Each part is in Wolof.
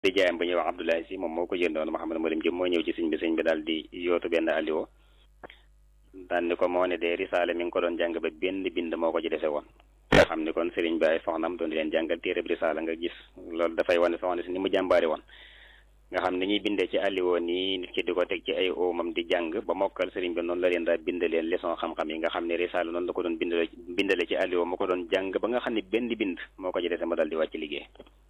di jaayam ba ñuy wax Abdoulaye si moom moo ko jëndoon Mouhamed Malim Diop moo ñëw ci sëñ bi sëñ bi daal di yootu benn alliwo daan ni ko moo ne de risaale mi ngi ko doon jàng ba benn bind moo ko ci dese woon nga xam ni kon sëriñ bi ay soxnam doon di leen jàngal téere bi risaala nga gis loolu dafay wane soxna si ni mu jàmbaari woon nga xam ni ñuy bindee ci alliwo nii nit ki di ko teg ci ay oomam di jàng ba mokkal sëriñ bi noonu la leen daa bindaleen leçon xam-xam yi nga xam ne risaala noonu la ko doon bindale bindale ci alliwo moo ko doon jàng ba nga xam ne benn bind moo ko ci dese ma dal di wàcc liggéey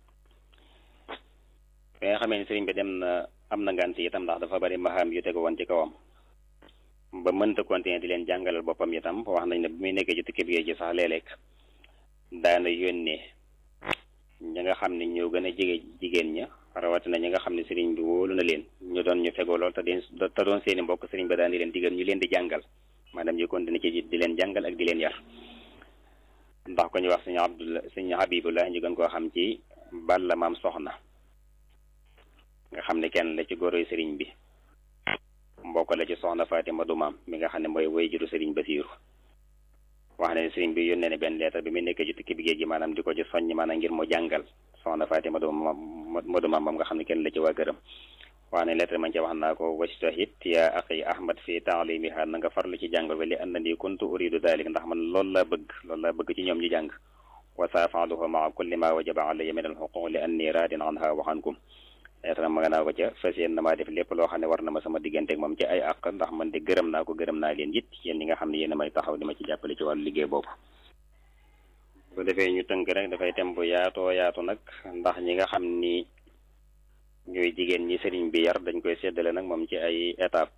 bi nga xamee ne sëriñ bi dem na am na ngant itam ndax dafa bari maxaam yu tegu woon ci kawam ba mënta continuer di leen jàngalal boppam itam wax nañ ne bi muy nekkee ci tukki bi ci sax léeg-léeg daana yónnee ñi nga xam ne ñoo gën a jege jigéen ña rawatina ñi nga xam ne sëriñ bi wóolu na leen ñu doon ñu fegoo lool te di te doon seeni mbokk sëriñ bi daan di leen digal ñu leen di jàngal maanaam ñu continuer ci di leen jàngal ak di leen yar ndax ko ñu wax suñu Abdullah suñu Habibullah ñu gën koo xam ci Balla maam soxna nga xam ne kenn la ci góoroy sëriñ bi mbokk la ci soxna Fatima du maam mi nga xam ne mooy woy juru sëriñ Basiiru wax ne sëriñ bi yónnee ne benn leetar bi mu nekkee ci tukki bi géej gi maanaam di ko ci soññ maanaam ngir mu jàngal soxna Fatima du maam du maam moom nga xam ne kenn la ci waa këram wax ne leetar man ci wax naa ko wastahid ya axi ahmad fi taalimiha na nga farlu ci jàngal ba li annani kuntu uridu dalik ndax man loolu laa bëgg loolu laa bëgg ci ñoom ñu jàng wa saafaluhu maa kulli ma wajaba alayya min alxuquq li anni raadin anha wa ankum leetar ma nga naa ko ca fas yéen na maa def lépp loo xam ne war na ma sama digganteeg moom ci ay àq ndax man de gërëm naa ko gërëm naa leen it yéen ñi nga xam ne yéen a may taxaw di ma ci jàppale ci wàllu liggéey boobu bu defee ñu tënk rek dafay tem bu yaatoo yaatu nag ndax ñi nga xam ni ñooy jigéen ñi sëriñ bi yar dañ koy séddale nag moom ci ay étape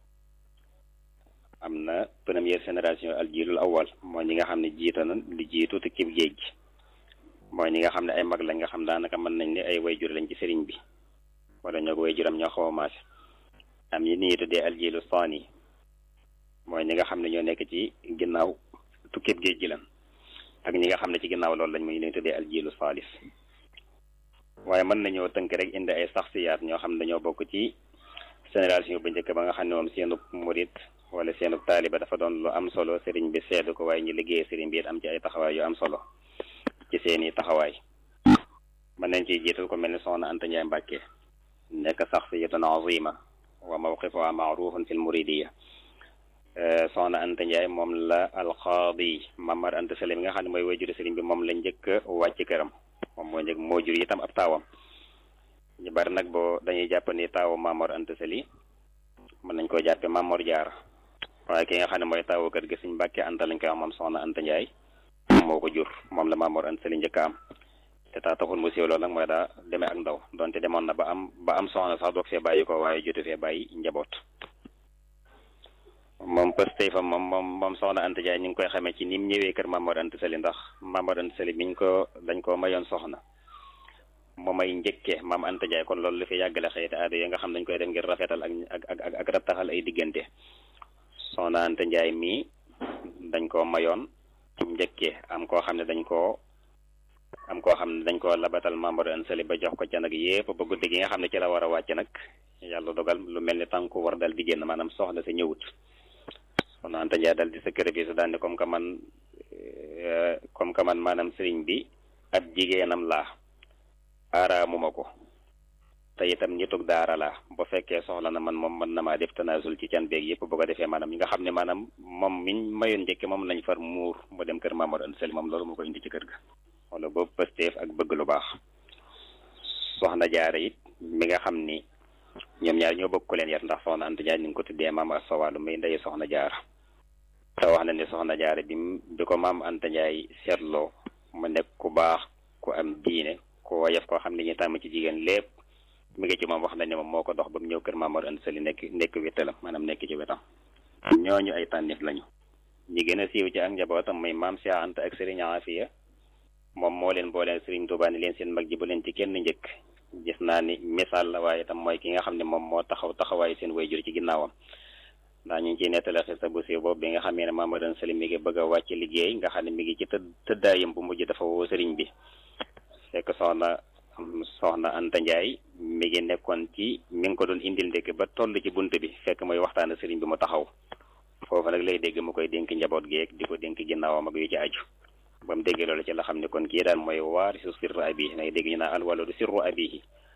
am na première génération aljilul awal mooy ñi nga xam ne jiita na li jiitu te kib géej gi mooy ñi nga xam ne ay mag lañ nga xam daanaka mën nañ ne ay wayjur lañ ci sëriñ bi wala ñoo ko wayjuram ñoo xaw a maase am yi nii tuddee aljilu saani mooy ñi nga xam ne ñoo nekk ci ginnaaw tukkib géej gi lan ak ñi nga xam ne ci ginnaaw loolu lañ muy leen tuddee aljilu saalis waaye mën nañoo tënk rek indi ay saxsiyaat ñoo xam ne dañoo bokk ci génération bu njëkk ba nga xam ne moom seenub murit wala seenub taaliba dafa doon lu am solo sëriñ bi seedu ko waaye ñu liggéey sëriñ bi it am ci ay taxawaay yu am solo ci seeni taxawaay mën nañ ciy jiital ko mel ni soxna Anta Ndiaye Mbàkke nekk saxsiyatun azima wa mawqifuha maarufun fil muridiya soxna Anta Ndiaye moom la alqaadi Mamar Anta Sali mi nga xam ne mooy wajuru sëriñ bi moom la njëkk a wàcc këram moom moo njëkk moo jur itam ab taawam ñu bari nag boo dañuy jàpp ni taawu Mamor Anta Sali mën nañ koo jàppe Mamor Jaara waaye ki nga xam ne mooy taawu kër gi suñ Mbàkke Anta lañ koy wax moom soxna Anta Ndiaye moo ko jur moom la Mamor Anta Sali njëkk a am te taa taxul mu siiw loolu nag mooy daa demee ak ndaw donte demoon na ba am ba am soxna sax doog fee bàyyi ko waaye jotu fee bàyyi njaboot moom pëstey fa moom moom moom soxna Anta Ndiaye ñu ngi koy xamee ci ni mu ñëwee kër Mamor Anta Sali ndax Mamor Anta Sali biñ ko dañ koo mayoon soxna mu may njëkkee maam Anta Ndiaye kon loolu lu fi yàggale xëyti aada yi nga xam dañ koy def ngir rafetal ak ak ak ak rattaxal ay diggante soxna Anta Ndiaye mii dañ koo mayoon njëkkee am koo xam ne dañ koo am koo xam ne dañ koo labatal Mamor Anta Sali ba jox ko ca nag yépp ba guddi gi nga xam ne ci la war a wàcc nag yàlla dogal lu mel ni tànku war dal di génn maanaam soxla sa ñëwut soxna Anta Ndiaye dal di sacrifice daal ne comme que man comme que man maanaam sëriñ bi ab jigéenam laa aaraamuma ko te itam nitug daara laa bu fekkee soxla na man moom mën na maa def tanaasul ci can beeg yëpp bu ko defee maanaam ñi nga xam ne maanaam moom miñ mayoon njëkke moom lañ far muur mu dem kër Mamor Anta Sali moom loolu moo ko indi ci kër ga wala boobu pësteef ak bëgg lu baax soxna jaara it mi nga xam ni ñoom ñaar ñoo bokk ku leen yar ndax soxna Anta Ndiaye ñu ngi ko tuddee maam Asawalu muy ndey soxna jaara te wax na ne soxna jaara bi bi ko maam Anta Ndiaye seetloo mu nekk ku baax ku am diine ku woyof koo xam ne ñu tàmm ci jigéen lépp mi ngi ci moom wax nañ ne moom moo ko dox ba mu ñëw kër Mamor Anta Sali nekk nekk wéttalam maanaam nekk ci wetam ñooñu ay tànnif lañu ñi gën a siiw ci ak njabootam muy maam Cheikh Anta ak Serigne Afia moom moo leen booleen Serigne Touba ni leen seen mag ji bu leen ci kenn njëkk gis naa ni misaal la waaye itam mooy ki nga xam ne moom moo taxaw taxawaayu seen wayjur ci ginnaawam ndax ñu ngi ciy nettali xista bu siiw boobu bi nga xamee ne Mamor Anta Sali mi ngi bëgg a wàcc liggéey nga xam ne mi ngi ci tëdd tëddaayam bu mujj dafa woo sëriñ bi fekk soxna soxna Anta Ndiaye mi ngi nekkoon ci mi ngi ko doon indil ndekk ba toll ci bunt bi fekk mooy waxtaan sëriñ bi mu taxaw foofu nag lay dégg mu koy dénk njaboot gi di ko dénk ginnaawam ak yu ci aju ba mu déggee loolu ci la xam ne kon kii daal mooy waarisu sirru abihi nag dégg ñu naa alwaladu sirru abihi